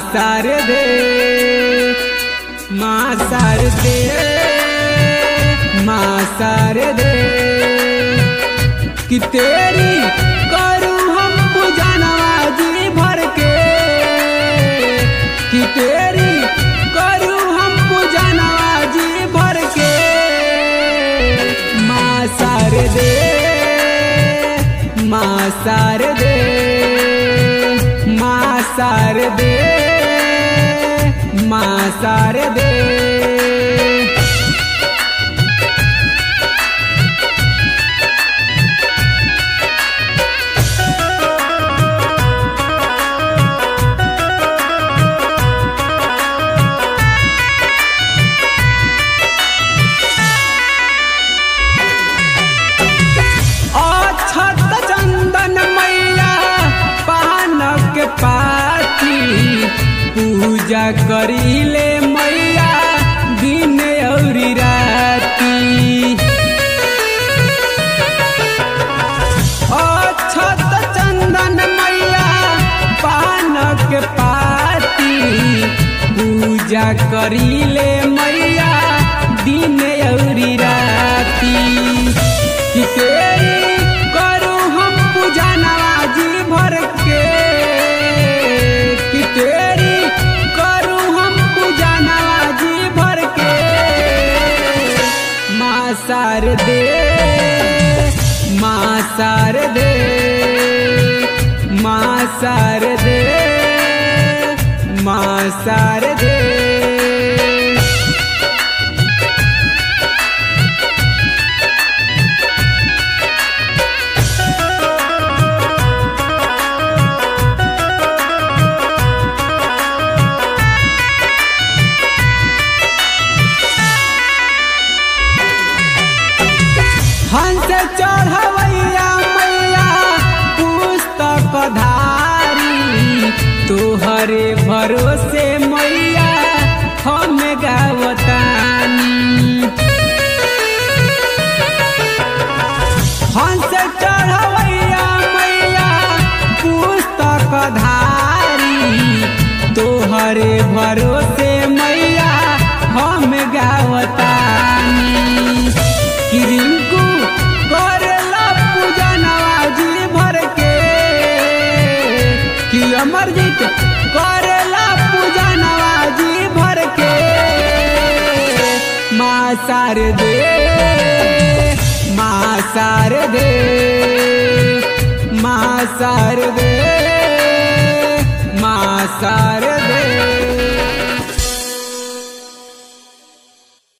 शारदे माँ शारदे माँ शारदे कि तेरी करूँ हम पूजनवा जी भर के कि तेरी करूँ हम पूजनवा जी भर के माँ शारदे माँ शारदे माँ शारदे माँ शारदे अक्षत चंदन मैया पानक पाती पूजा करीले मैया दिन औरी राती अक्षत चंदन मैया पानक पाती पूजा करीले मैया दिन औरी राती कि तेरी करूँ हम पूजा नवाजी भर के कि तेरी करूँ हम पूजा नवाजी भर के माँ शारदे माँ शारदे माँ शारदे माँ शारदे हंस चढ़वैया मैया पुस्तक धारी तोहरे भरोसे मैया हम गावतानी हंस चढ़वैया मैया पुस्तक धारी तोहरे भरोसे मैया हम गावतानी कि रिंकू करेला पूजा नवाजी भर के कि अमरजीत करेला पूजा नवाजी भर के माँ शारदे माँ शारदे माँ शारदे माँ शारदे